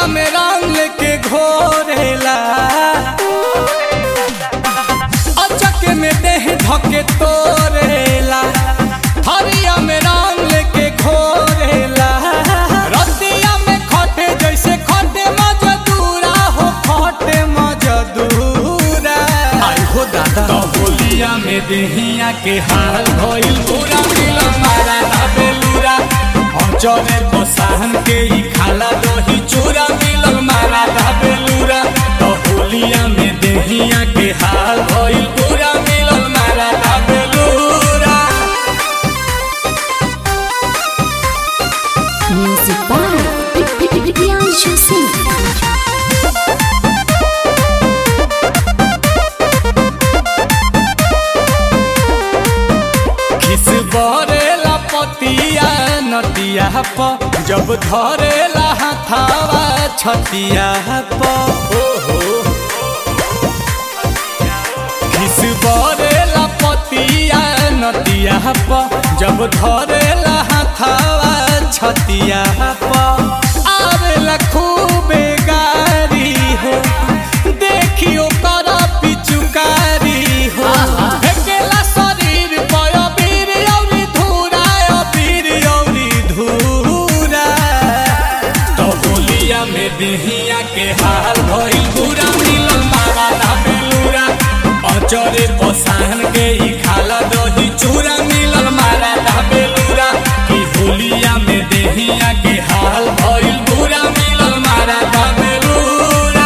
में रंग के घोरेला अचक में देह धके तोरेला हरिया में रंग के घोरेला रतिया में खटे जैसे खटे मजदूरा हो खटे मजदूरा आई हो दादा तो होलिया में देहिया के हाल भइल पूरा मिल मारा ना बेलूरा चले बसाहन के ही खाला दही चूरा मिलल मारा ना बेलूरा तो होलिया में देहिया के हाल भइल पूरा मिलल मारा ना बेलूरा Music by Priyanshu Singh. खिस बरेला पतिया नतिया प जब धरेला हाथावा छतिया प ओहो खिस बरेला पतिया नतिया प जब धरेला हाथावा छतिया प आवेला खूबे गारी हो देखियो कर पिचुकारी हो फेकेला शरीर पर अबीर औरी धूरा अबीर औरी धूरा तो होलिया में देहिया के हाल भइल पूरा मिलल मारा ना बेलूरा अचरे पसाहन के ही खाला दही चूरा मिलल मारा ना बेलूरा कि होलिया में देहिया के हाल भइल पूरा मिलल मारा ना बेलूरा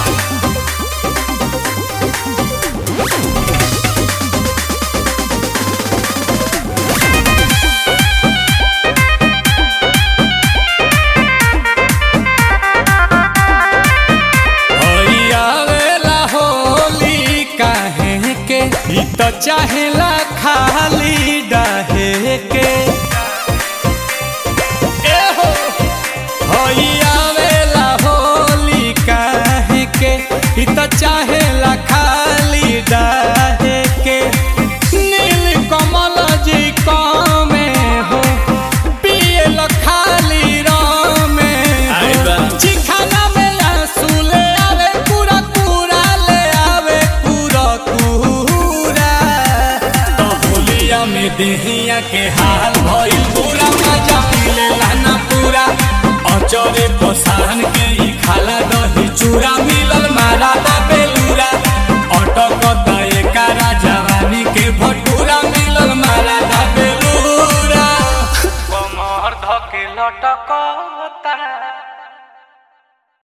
आवेला होली काहे के ई त चाहेला खाली डाहे के ए हो होई आवेला होली काहे के ई त चाहेला खाली डाहे के नील कमल जी कमे हो पियल खाली रमे आई बा। चिखाना में आंसू ले आवे पूरा पूरा ले आवे पूरा पूरा तो होलिया में देहिया के हाल भइल पूरा मजा मिले लाना पूरा अचरे पसाहन के